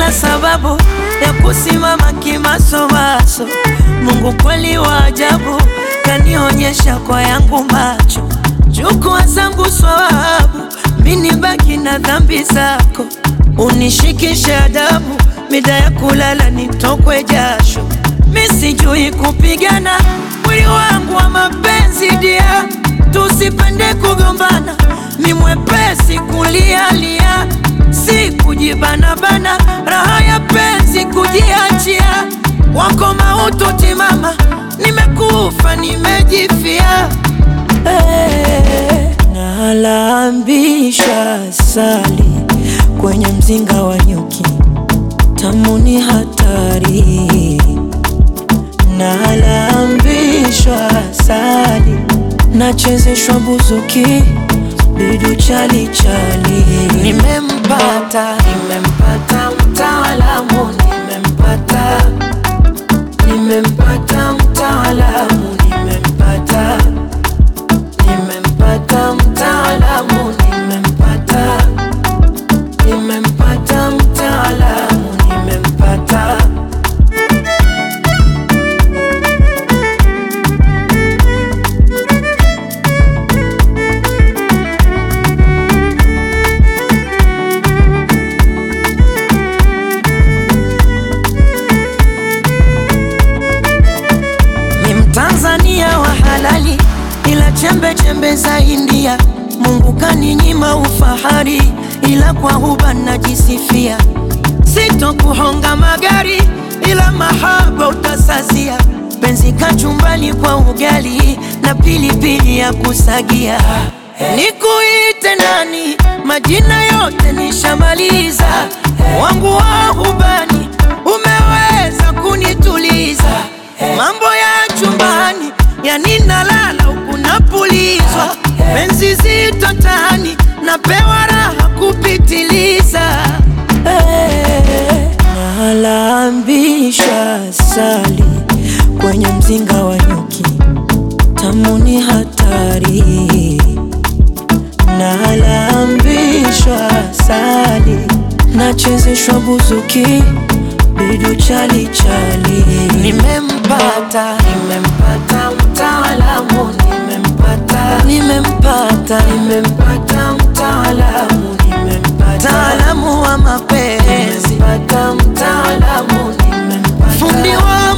sina sababu ya kusimama kimasomaso. Mungu kweli wa ajabu, kanionyesha kwa yangu macho. Chukua zangu swawabu, mini baki na dhambi zako, unishikishe adabu, mida ya kulala nitokwe jasho. Mi sijui kupigana, mwili wangu wa mapenzi dia, tusipende kugombana, mi mwepesi kulialia, si kujibanabana, raha ya penzi kujiachia, wako mautu timama, nimekufa nimejifia Hey, nalambisha sali kwenye mzinga wa nyuki, tamu ni hatari. Nalambishwa sali, nachezeshwa buzuki, bidu chali chali. Nimempata, nimempata mtaalamu, nimempata, nimempata mtaalamu, nimempata nimempata mtaalamu, nimempata, nimempata mtaalamu, nimempata. Ni Mtanzania wa halali, ila chembe chembe za India. Mungu kaninyima ufahari, ila kwa huba najisifia. Sitokuhonga magari, ila mahaba utasazia. Penzi kachumbani kwa ugali na pilipili ya kusagia. Nikuite nani? Majina yote nishamaliza. Wangu wa hubani umeweza kunituliza. Mambo ya chumbani yani nalala huku napulizwa. Penzi zito tani napewa raha kupitiliza. Hey, nalambisha sali kwenye mzinga wa nyuki, tamu ni hatari. Nalambishwa sali, nachezeshwa buzuki, bidu chali chali. Nimempata, nimempata mtaalamu, nimempata, nimempata, nimempata mtaalamu, nimempata, mtaalamu wa mapenzi, nimempata mtaalamu, nimempata, fundi wa